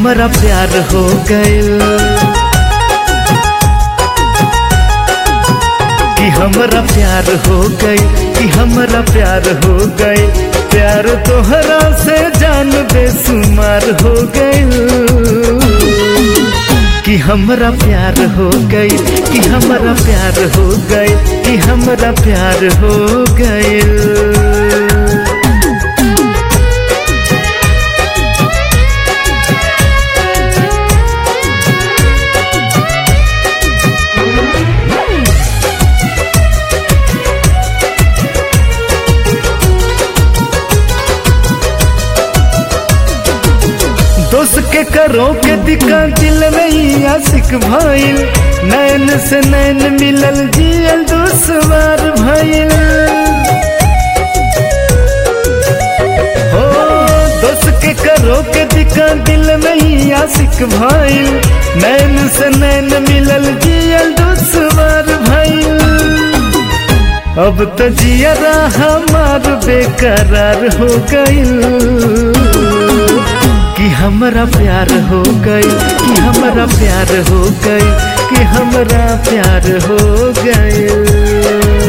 हमरा प्यार हो गइल कि हमरा प्यार हो गई कि हमरा प्यार हो गई प्यार तोहरा से जान बेसुमार हो गई कि हमरा प्यार हो गई कि हमरा प्यार हो गई कि हमरा प्यार हो गई दोस्त के करो के दिका दिल में आशिक भइल नैन से नैन मिलल जियल दुश्वार भइल हो दोस्त के करो के दिका दिल में आशिक भइल नैन से नैन मिलल जियल दुश्वार भइल अब तो जियरा हमार बेकरार हो गइल कि हमरा प्यार हो गई कि हमरा प्यार हो गई कि हमरा प्यार हो गई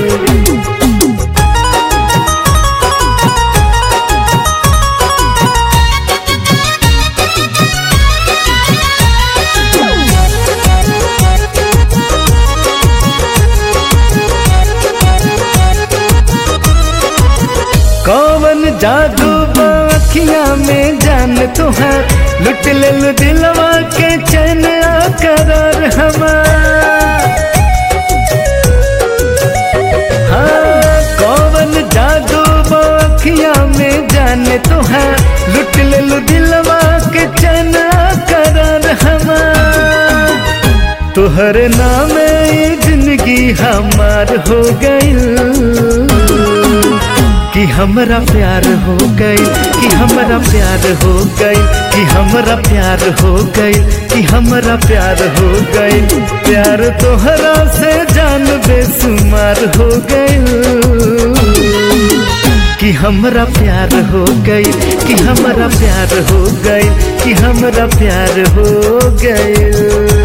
कौन जादू बाखिया में जान तुहार लुट ले लु दिलवा के चैन करार हमार हाँ कौन जादू बाखिया में जान तुहार लुट ले लु दिलवा के चैन करार हमार तुहर नाम जिंदगी हमार हो गई कि हमरा प्यार हो गई कि हमरा प्यार हो गई कि हमरा प्यार हो गई कि हमरा प्यार हो गई प्यार तोहरा से जान बेसुमार हो गई कि हमरा प्यार हो गई कि हमरा प्यार हो गई कि हमरा प्यार हो गई